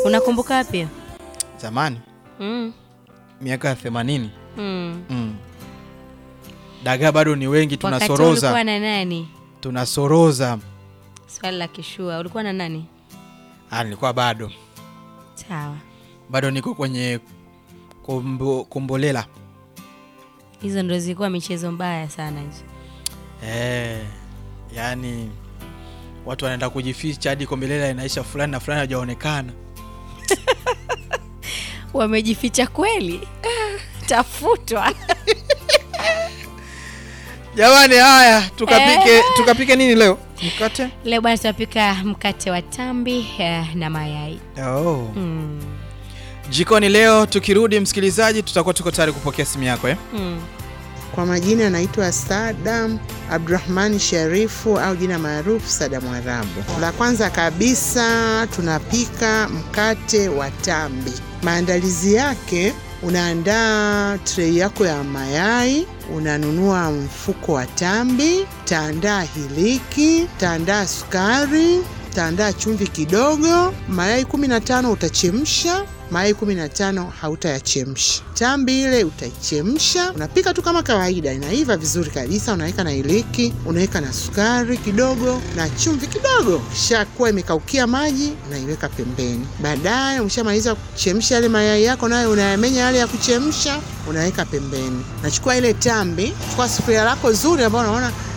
Unakumbuka wapi hiyo? Zamani Mm. miaka ya themanini Mm. mm. Dagaa bado ni wengi, Wakati ulikuwa tunasoroza na nani? tunasoroza. Swali la kishua, ulikuwa na nani? Ah, nilikuwa bado Sawa, bado niko kwenye kombo, kombolela hizo ndo zilikuwa michezo mbaya sana hizo. eh, yani watu wanaenda kujificha hadi kombolela inaisha, fulani na fulani hajaonekana. Wamejificha kweli? Tafutwa. Jamani, haya tukapike, Eh. tukapike nini leo? Mkate Leo bwana, tunapika mkate wa tambi eh, na mayai oh. mm. Jikoni leo tukirudi, msikilizaji, tutakuwa tuko tayari kupokea simu yako eh? Mm. Kwa majina anaitwa Sadam Abdurahmani Sharifu au jina maarufu Sada Mwarabu. La kwanza kabisa tunapika mkate wa tambi. Maandalizi yake, unaandaa trei yako ya mayai, unanunua mfuko wa tambi, taandaa hiliki, taandaa sukari, taandaa chumvi kidogo. Mayai 15 utachemsha mayai 15 hautayachemsha. Tambi ile utaichemsha, unapika tu kama kawaida, inaiva vizuri kabisa. Unaweka na iliki, unaweka na sukari kidogo na chumvi kidogo. Shakuwa imekaukia maji, unaiweka pembeni. Baadaye umeshamaliza kuchemsha yale mayai yako, nayo unayamenya yale ya kuchemsha, unaweka pembeni. Nachukua ile tambi, chukua sufuria lako zuri ambayo unaona